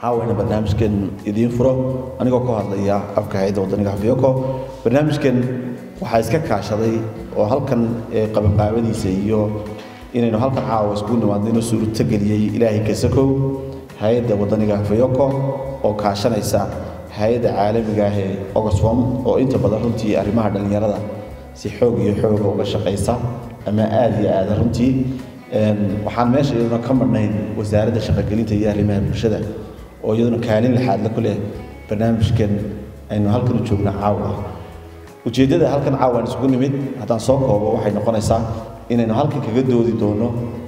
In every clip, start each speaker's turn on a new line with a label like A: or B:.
A: caawayna barnaamijkan idiin furo anigoo ka hadlaya afka hay-adda wadaniga hafyoko barnaamijkan waxaa iska kaashaday oo halkan qabanqaabadiisa iyo inaynu halkan caawa iskugu nimaadno inuu suurto geliyey ilaahay kasakow hay-adda wadaniga hafyoko oo kaashanaysa hay-adda caalamiga ah ee oxfom oo inta badan runtii arrimaha dhallinyarada si xoog iyo xooga uga shaqaysa ama aada iyo aada runtii waxaan meesha iyaduna ka marnayn wasaaradda shaqogelinta iyo arrimaha bulshada oo iyaduna kaalin laxaadla ku leh barnaamijkan aynu halkan u joogno caawa ujeeddada halkan caawa aan isugu nimid haddaan soo koobo waxay noqonaysaa inaynu halkan kaga doodi doono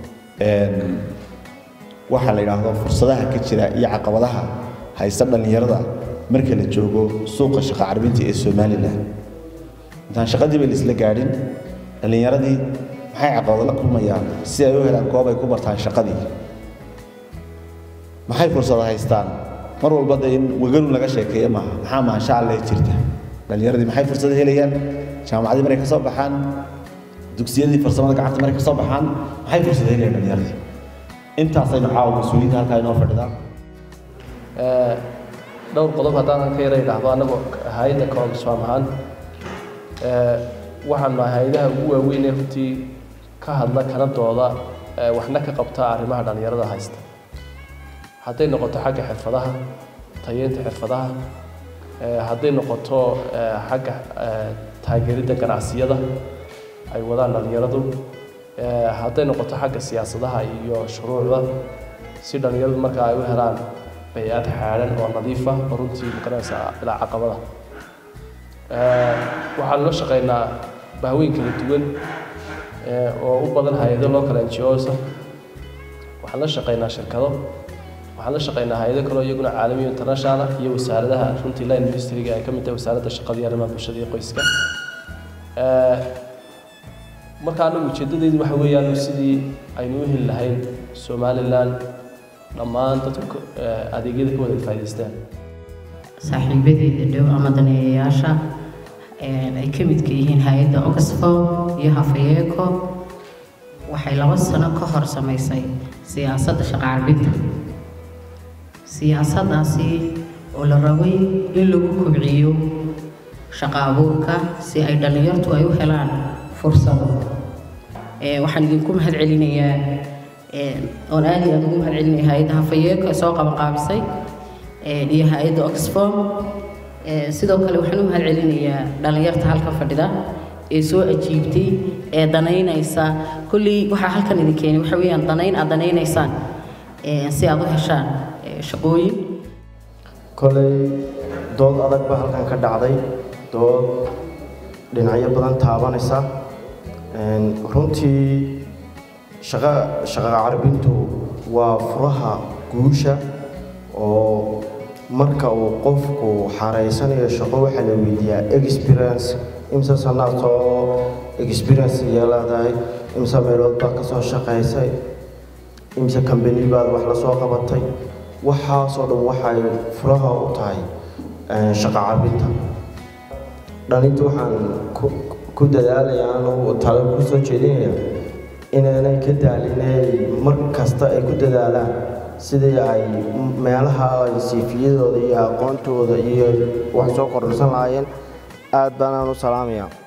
A: waxaa la yidhaahdo fursadaha ka jira iyo caqabadaha haysta dhallinyarada marka la joogo suuqa shaqo carbinta ee somalilan intaan shaqadiiba laisla gaadhin dhallinyaradii maxay caqabado la kulmayaan si ay u helaan goob ay ku bartaan shaqadii maxay fursado haystaan mar walba de in weganu laga sheekeeyo maaha maxaa maansha alle jirta dhallinyaradii maxay fursado helayaan jaamacadii markay ka soo baxaan dugsiyadii farsamada gacanta markay ka soo baxaan maxay fursado helayaan dhallinyaradii intaasaynu caawa mas-uuliyiinta halkaa inoo fadhidaan
B: dhowr qodob haddaan ka yara idhaahdo annagu hay-adda koongisfaam ahaan waxaan nahay hay-adaha ugu waaweyn ee runtii ka hadla kana dooda waxna ka qabta arrimaha dhallinyarada haysta hadday noqoto xagga xirfadaha tayeynta xirfadaha hadday noqoto xagga taageeridda ganacsiyada ay wadaan dhallinyaradu hadday noqoto xagga siyaasadaha iyo shuruucda si dhallinyaradu markaa ay u helaan bay-ad xaadhan oo nadiifa oo runtii magaranaysa ilaa caqabada waxaan la shaqaynaa bahweyn kala duwan oo u badan hay-ado local n g osa waxaan la shaqaynaa shirkado waxaan la shaqaynaa hay-ado kaloo iyaguna caalamiyo international iyo wasaaradaha runtii line ministryga ay ka mid tahay wasaaradda shaqada iyo arrimaha bulshada iyo qoyska marka anagu ujeeddadeydu waxa weeyaan sidii aynu u heli lahayn somalilan dhammaan dadku adeegyada ka wada faa'idaystaan
C: saaxiibadeeda dhow ama daneeyayaasha ay ka midka yihiin hay-adda oxfom iyo hafayeeko waxay laba sano ka hor samaysay siyaasadda shaqo carbinta siyaasaddaasi oo la rabay in lagu kobciyo shaqo abuurka si ay dhallinyartu ay u helaan fursado waxaan idinku mahad celinayaa oon aad iyo aad ugu mahad celinaya hay-adda hafayeeko ee soo qaban qaabisay iyo hay-adda oxfom sidoo kale waxaan u mahad celinayaa dhallinyarta halka fadhida ee soo ajiibtay ee danaynaysa kullii waxaa halkan idin keenay waxa weeyaan danayn aad danaynaysaan si aad u heshaan shaqooyin
D: kolay dood adag baa halkan ka dhacday dood dhinacyo badan taabanaysa runtii shaqa shaqa carbintu waa furaha guusha oo marka uu qofku xareysanayo shaqo waxaa la weydiiyaa experience imse sanaad soo experience iyo leedahay imse meelood baad ka soo shaqaysay imse kambani baad wax la soo qabatay waxaasoo dhan waxay furaha u tahay shaqo carbinta dhalinta waxaan ku dadaalayaa anuu talo ku soo jeedinaya inaanay ka daalinay mar kasta ay ku dadaalaan sidii ay meelaha ay siifiyadooda iyo aqoontooda iyo wax soo kordhsan lahaayeen aad baanaan u salaamayaa